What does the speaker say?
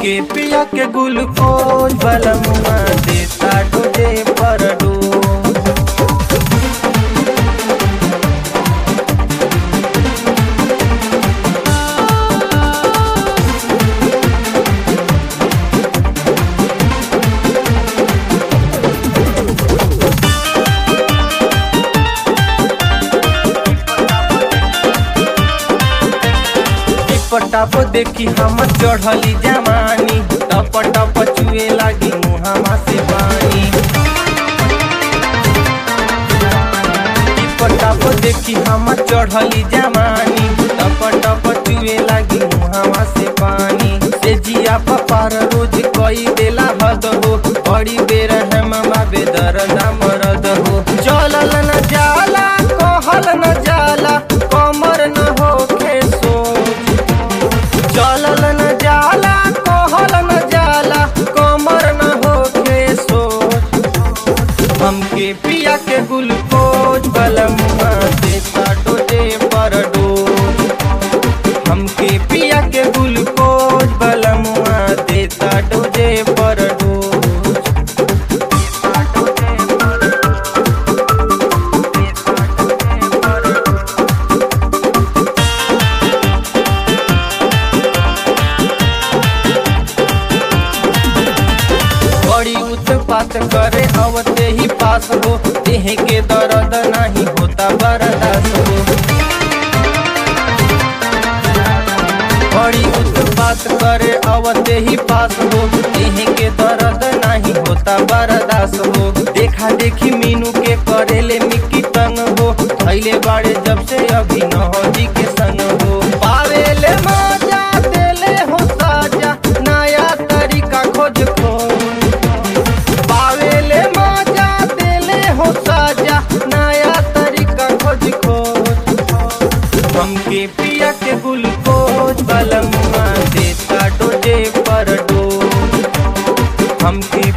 हमके पिया के ग्लूकोज बलमुआ देता डोजे पर डोज टप देखी हम चढ़ली जवानी टप टप चुए लागी मुहामा से पानी टप देखी हम चढ़ली जवानी टप टप चुए लागी मुहामा से पानी से जिया पपार रोज कई देला हद हो बड़ी बेर हम बाबे दर्द मरद हो चलल न जाला कहल न जाला कमर न होखे सोच चलल न जाला कहल न जाला कमर न होखे सोच हमके पिया के ग्लूकोज बलमुआ देता डोजे पर डोज हमके पिया के ग्लूकोज बलमुआ देता डोजे पर डोज देता डोजे पर डोज। देता डोजे पर डोज। बड़ी उत्पात करे अवते ही पास हो देह के दर्द नहीं होता बर्दाश्त हो बड़ी उत्पात करे अवते ही पास हो देह के दर्द नहीं होता बर्दाश्त हो देखा देखी मीनू के करेले मिक्की तंग हो थैले बाड़े जब से अभी नहजी के संग हो पावेले मजा देले हो साजा नया तरीका खोज खोज पावेले मजा देले हो साजा नया तरीका खोज खोज हमके पिया के ग्लूकोज बलमुआ देता डोजे पर डोज हमके